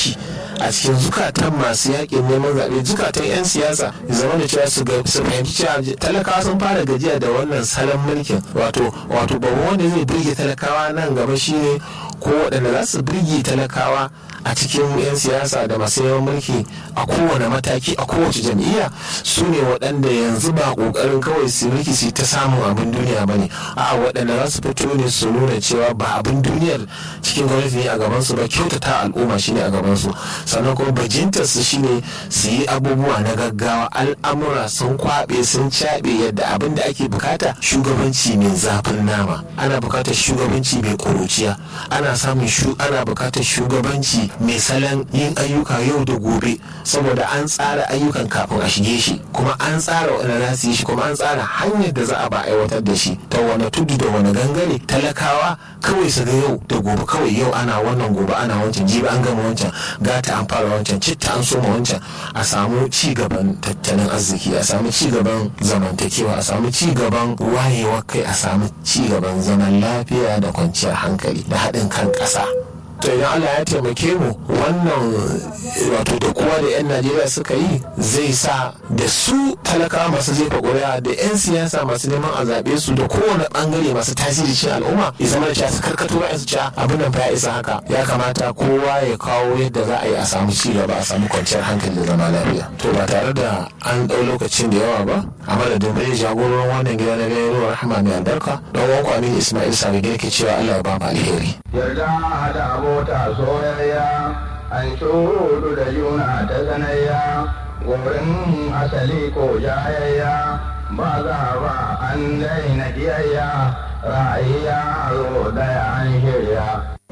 kishi a cikin zukatan masu yakin neman zaɓe zukatan 'yan siyasa ya zama da cewa su fahimci cewa talakawa sun fara gajiya da wannan salon mulkin wato wato babban wanda zai birge talakawa nan gaba shine ko waɗanda za su birge talakawa a cikin 'yan siyasa da masu yawan mulki a kowane mataki a kowace jam'iyya su ne waɗanda yanzu ba ƙoƙarin kawai su mulki su ta samun abin duniya ba ne a waɗanda za su fito ne su nuna cewa ba abin duniyar cikin gwamnati ne a gabansu ba kyautata al'umma shine a gabansu sannan kuma bajintar su shine su yi abubuwa na gaggawa al'amura sun kwaɓe sun caɓe yadda abin da ake bukata shugabanci mai zafin nama ana bukatar shugabanci mai ƙuruciya ana samun ana bukatar shugabanci mai salon yin ayyuka yau da gobe saboda an tsara ayyukan kafin a shige shi kuma an tsara wani za su yi shi kuma an tsara hanyar da za a ba aiwatar da shi ta wani tudu da wani gangare talakawa kawai su ga yau da gobe kawai yau ana wannan gobe ana wancan jibi an gama wancan gata an fara wancan citta an soma wancan a samu ci gaban tattalin arziki a samu ci gaban zamantakewa a samu ci gaban wayewar kai a samu ci gaban zaman lafiya da kwanciyar hankali da haɗin kan ƙasa to idan Allah ya taimake mu wannan wato da kowa da 'yan Najeriya suka yi zai sa da su talakawa masu jefa ƙuri'a da 'yan siyasa masu neman a zaɓe su da kowane ɓangare masu tasiri cikin al'umma ya zama da cewa su karkato ra'ayin su cewa abin nan fa ya isa haka ya kamata kowa ya kawo yadda za a yi a samu ci gaba a samu kwanciyar hankali da zama lafiya to ba tare da an ɗau lokacin da yawa ba a madadin bai jagoran wannan gida na gaya rahama mai albarka don wanku amin ismail sami ke cewa Allah ya ba mu alheri. yarda da abota soyayya an shudu da juna ta sanayya wurin asali ko jayayya ba za ba an daina kiyayya ra'ayi yaro daya an shirya